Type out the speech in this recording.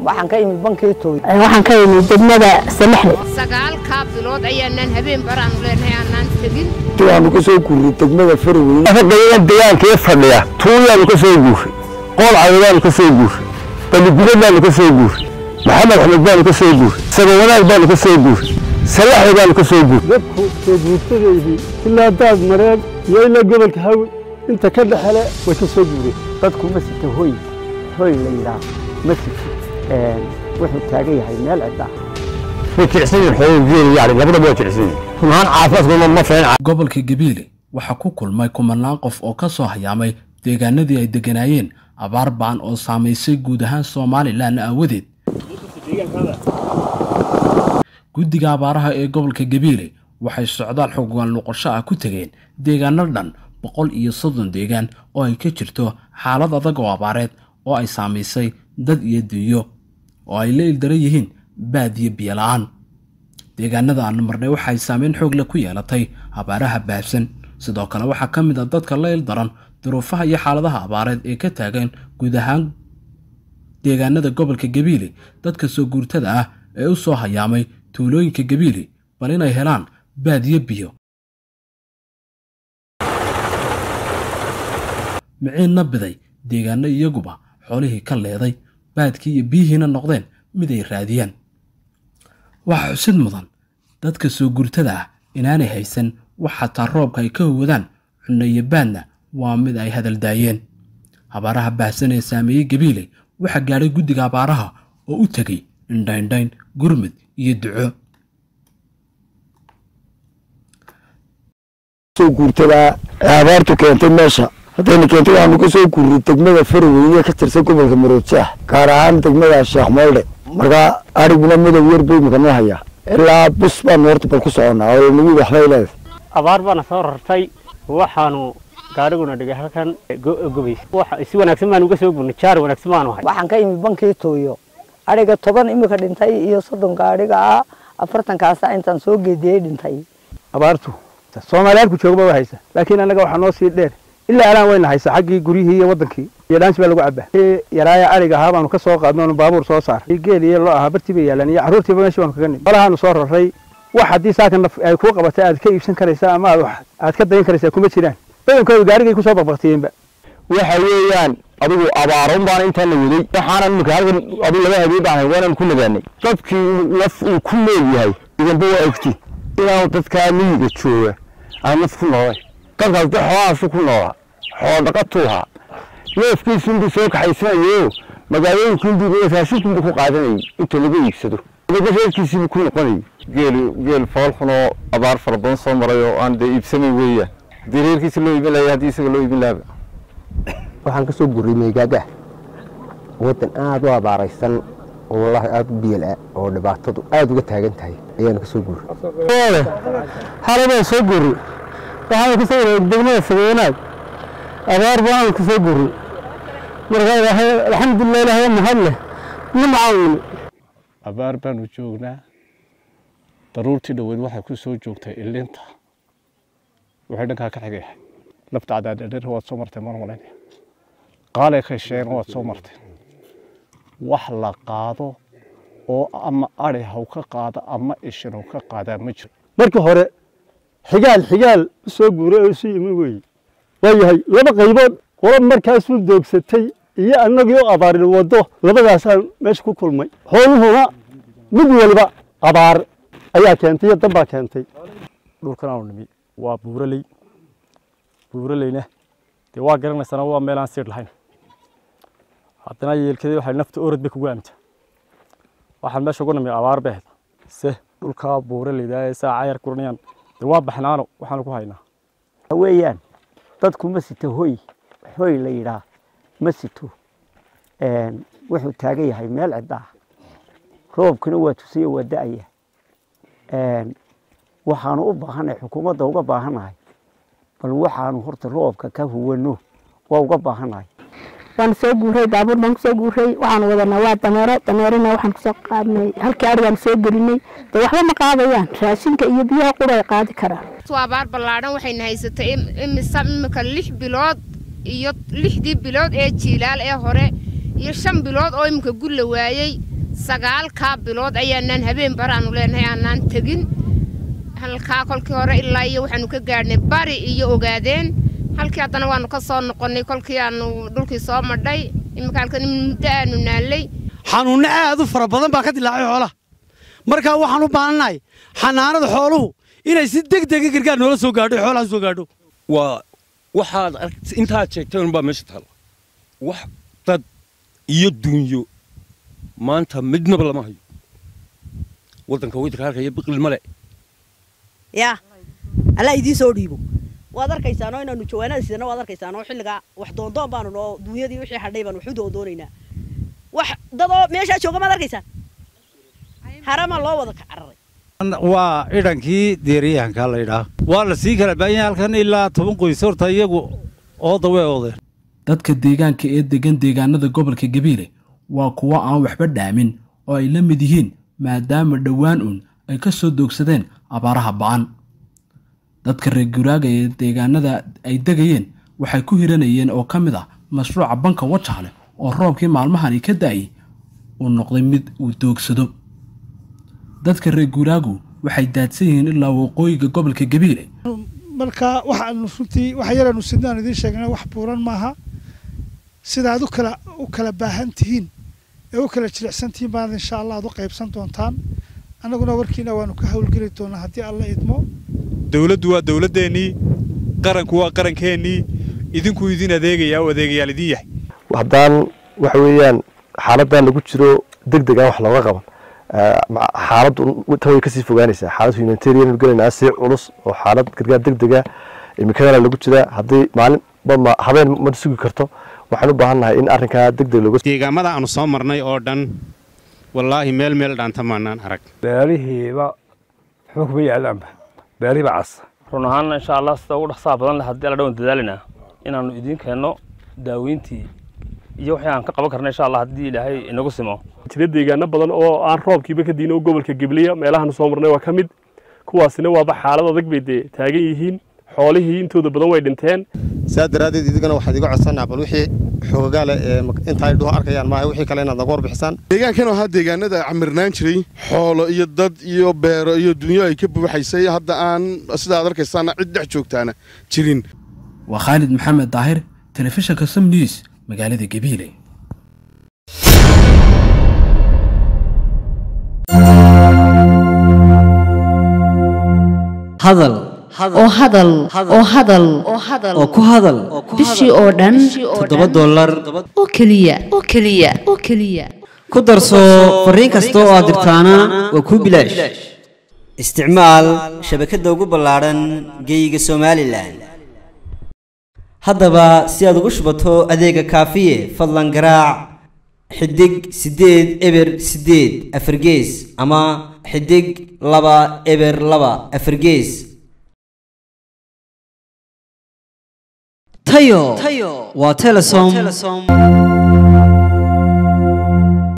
waxaan ka imid bankii tooy waxaan ka imid degmada salaxle sagaalkaa bilood ayaanaan habeen baraanu leenahay aanaan tegin waanu ka soo guurnay degmada faraweyne afaqayada degaankii fadhiya tuuyaanu ka soo guuray qool cawadaanu ka soo guuray baligudo baanu ka soo guuray maxamed axmed baanu ka soo guuray sabawanaag baanu ka soo guuray salaxle baanu ka soo guuray dadku soo guurtadaydii ilaa daad mareeg iyo ilaa gobolka hawi inta ka dhexele way ka soo guureen dadku ma sito hoy hoy la yidhaah ma sito wuxuu taagan yahay meel cidda way jilicsan yihin xooguu geeli yani labadaba waa jilicsan yihin runahaan caafimaadkooda ma fiicin gobolka gabiile waxaa ku kulmay kumanaan qof oo ka soo hayaamay deegaanadii ay degganaayeen abaar ba'an oo saamaysay guud ahaan somalilan aawadeed guddiga abaaraha ee gobolka gabiile waxay socdaal xogaan noqosho ah ku tegeen deegaano dhan boqol iyo soddon deegaan oo ay ka jirto xaalad adag oo abaareed oo ay saamaysay dad iyo dunyo oo ay la ildaran yihiin baad iyo biyo la'aan deegaanada aan marnay waxay saameyn xoog leh ku yeelatay abaaraha baabsan sidoo kale waxaa ka mid a dadka la ildaran duruufaha iyo xaaladaha abaareed ee ka taagan guud ahaan deegaanada gobolka gabiile dadka soo guurtada ah ee u soo hayaamay tuulooyinka gabiile bal inay helaan baadiyo biyo miciinna biday deegaano iyaguba xoolihii ka leeday baadkii iyo biyihiina noqdeen mid ay raadiyaan waxaa xusid mudan dadka soo gurtada ah inaanay haysan wax xataa roobka ay ka howadaan cunno iyo baadna waa mid ay hadaldaayeen abaaraha baahsan ee saameeyey gabiile waxaa gaadhay guddiga abaaraha oo u tegay indhaindhayn gurmud iyo duco soo guurtadaa ee abaartu keentay meesha haddayna keentay waxaanu ka soo guurnay degmada faraweyne ka tirsan gobolka maroojaax gaar ahaan degmada sheekh moolde markaa ariguna madow yar bay imika noo hayaa ilaa bus baanu horta bal ku soconnaa oo nagu waxbay leedahay abaar baana soo rartay waxaanu gaariguna dhigay halkan gobays si wanaagsan baanu uga soo gurnay jaar wanaagsan baanu hay waxaan ka imid bankii tooyo adhiga toban imika dhintay iyo soddon gaadhiga ah afartankaasa intaan soo geediyey dhintay abaartu soomaaliyaalku joogba waa haysa laakiin annaga waxaa noo sii dheer ilaa alaan wayna haysa xaggii guryihii iyo wadankii iyo dhaansi baa lagu cabaa yaraaya ariga ahaa baanu ka soo qaadno onu baabuur soo saaray geel iyo loo ahaa bartii bay yaalaan iyo carruurtiiba meeshii baanu kaga nimid qolahaanu soo raray wax haddii saakan ay kuu qabatay aad ka iibsan karaysaa ama aad aad ka dayin karaysaa kuma jiraan badankooda gaarigay kusoo baqbaqtiyeenba waxa weeyaan adigu abaarun baana intaana waday waxaanan imika halkan adu laba habeen baan waanaan ku nagaanay dadkii naf uu ku nool yahay idanba waa ogti inaanu dadkaa miyiga jooga aan naf ku noolay dadkaas de xoolahaasu ku noolaa xoolo dhaqatuuhaa neefkiisunbuu soo kaxaysanayo magaalooyinkunbuu raashinkunbuu ku qaadanayay inta laga iibsado reerkiisiibuu ku noqonayay geel geel foolxunoo abaar fara badan soo maray oo aan dee iibsamayn weeyaan haddii reerkiisa loo iibin lahay haddii isaga loo iibin lahaba waxaan ka soo gurray meygaaga waddan aada u abaaraysan oo wallaahi aada u biyala oo dhibaatadu aada uga taagan tahay ayaanu ka soo gurray xaladaan soo gurray waxaanu ka soo gurray degmada sabeynaag abaar baanu ka soo gurray marka ilaahay alxamdulilah ilaahay mahad leh nimcaawni abaar baanu joognaa daruurtii dhoweed waxay ku soo joogtay ilinta waxay dhankaa ka xigayahay lafta cadaadhadher waad soo martay mar malayn qaalay khasheen waad soo martay wax la qaado oo ama ari haw ka qaada ama ishin haw ka qaadaa ma jiro markii hore xigaal xigaal u soo guuray oo isu yimi weeye waayahay laba qaybood qolo markaasuu doogsatay iyo annagii u abaarin waddo labadaasaan meesha ku kulmay xooluhuna mid waliba abaar ayaa keentay iyo danbaa keentay dhulkan aanu nimi waa buuraley buuraleyna dee waa garanaysana waa meel aan siir lahayn haddana yeelkadii waxay nafta orod bay kugu aamta waxaan meesha ugu nimi abaar bay ahayd se dhulkaa buuraleyda ee saa cayar kuranayaan dee waa baxnaano waxaanu ku haynaa weeyaan dadku ma sito hoy hoy la yidhaah ma sito wuxuu taagan yahay meel cidda ah roobkuna waa tusiyo waa da'aya waxaanu u baahannahay xukuumadda uga baahannahay bal waxaanu horta roobka ka huwano waa uga baahannahay waan soo guuray baabuur baan kusoo guuray waxaan wadanaa waa dameero dameerina waxaan kusoo qaadnay halkii arigaan soo gelinay dee waxba ma qaadayaan raashinka iyo biyaha qura ay qaadi karaan abaar ballaadhan waxayna haysatay imisa imika lix bilood iyo lixdii bilood ee jiilaal ee hore iyo shan bilood oo iminka gulla waayey sagaalkaa bilood ayaanaan habeen baraanu leenahay aanaan tegin halkaa kolkii hore ilaa iyo waxaanu ka gaadhnay bari iyo ogaadeen halkii haddana waanu ka soo noqonnay kolkii aanu dhulkii soo madhay iminka halkan muddo aanu naallay xanuunno aad u fara badan baa ka dilaacay xoolaha markaa waxaan u baahannahay xanaanada xooluhu inay si deg dega gargaar noola soo gaadho xoolaha soo gaadho waa waxaad intaad sheegtay unbaa meesha taalla wax dad iyo duunyo maanta midnaba lama hayo waddanka waddanka halkaya biqil male yaa allaa idiin soo dhiibo waad arkaysaanoo inaanu jawaanada sidana waad arkaysaanoo xilligaa wax doondoon baanu noo duunyadii wixii hadhay baanu waxu doondoonaynaa wax dadoo meeshaa jooga maad arkaysaan harama loo wada ka cararay waa idhankii deeriyahanka la yidhaah waa la sii kala baahan yahay halkan ilaa toban qoys horta iyagu ooda way oodeen dadka deegaanka ee degan deegaanada gobolka gabiile waa kuwo aan waxba dhaamin oo ay la mid yihiin maadaama dhowaan uun ay ka soo doogsadeen abaaraha ba'an dadka reer guraaga ee deegaanada ay degayeen waxay ku hiranayeen oo ka mid ah mashruuca banka wajaale oo roobkii maalmahani ka da'ayay uu noqday mid uu doogsado dadka reer guraagu waxay daadsan yihiin ilaa waqooyiga gobolka gabiile marka waxaanu runtii wax yaraanu sidnaan idiin sheegnay wax buuran maaha sida aad u kala u kala baahan tihiin ee u kala jilicsan tihiin baad insha allah aad u qaybsan doontaan annaguna warkiina waanu ka howlgeli doonaa haddii alla idmo dowladdu waa dowladdeennii qaranku waa qarankeennii idinkuu idin adeegayaa oo adeegayaal idin yahay haddaan waxa weeyaan xaaladdan lagu jiro deg deg aan wax looga qaban xaaladdu tan way kasii fogaanaysaa xaalad humanitarian gelaynaa si culus oo xaalad gargaar deg dega imikadana lagu jiraa haddii maalinba habeen ma sugi karto waxaan u baahannahay in arrinkaa deg deg looga deegaamada aanu soo marnay oo dhan wallaahi meel meel dhaanta maanaan arag beerihiiba waxba kuma yaalaanba beerihiiba cas run ahaanna insha allah sida ugu dhaqsaha badan leh haddii alla dhawan dadaalinaa inaannu idiin keenno daaweyntii iyo wixii aan ka qaban karna insha allah haddii ilaahay inagu simo jira deegaano badan oo aan roobkiiba ka diin oo gobolka gibliya meelahaanu soo marnay waa ka mid kuwaasina waaba xaalad adag bay dee taagan yihiin xoolihii intooda badan way dhinteen saa daraaddeed idigana waxaad iga codsanaa bal wixii xoogaale ee inta ay dhuhu arkayaan maaha wixii kale inaad naga warbixisaan deegaankan ahaa deegaanada camirnaan jiray xoolo iyo dad iyo beero iyo dunyo ay ka buuxaysay hadda aan sida aad arkaysaana cid dhex joogtaana jirin waa khaalid maxamed daahir telefishinka sam news magaalada gabiile hadal oo hadal oo hadal oo ku hadal bishii oo dhan toddoba dollar oo keliya oo keliya oo keliya ku darso fariin kasta oo aad dirtaana waa kuu bilaash isticmaal shabakadda ugu ballaadhan geeyiga somalilan haddaba si aad ugu shubato adeega kaafiye fadlan garaac xidig siddeed eber siddeed afargees ama xidig laba eber laba afargees tayo waa telesom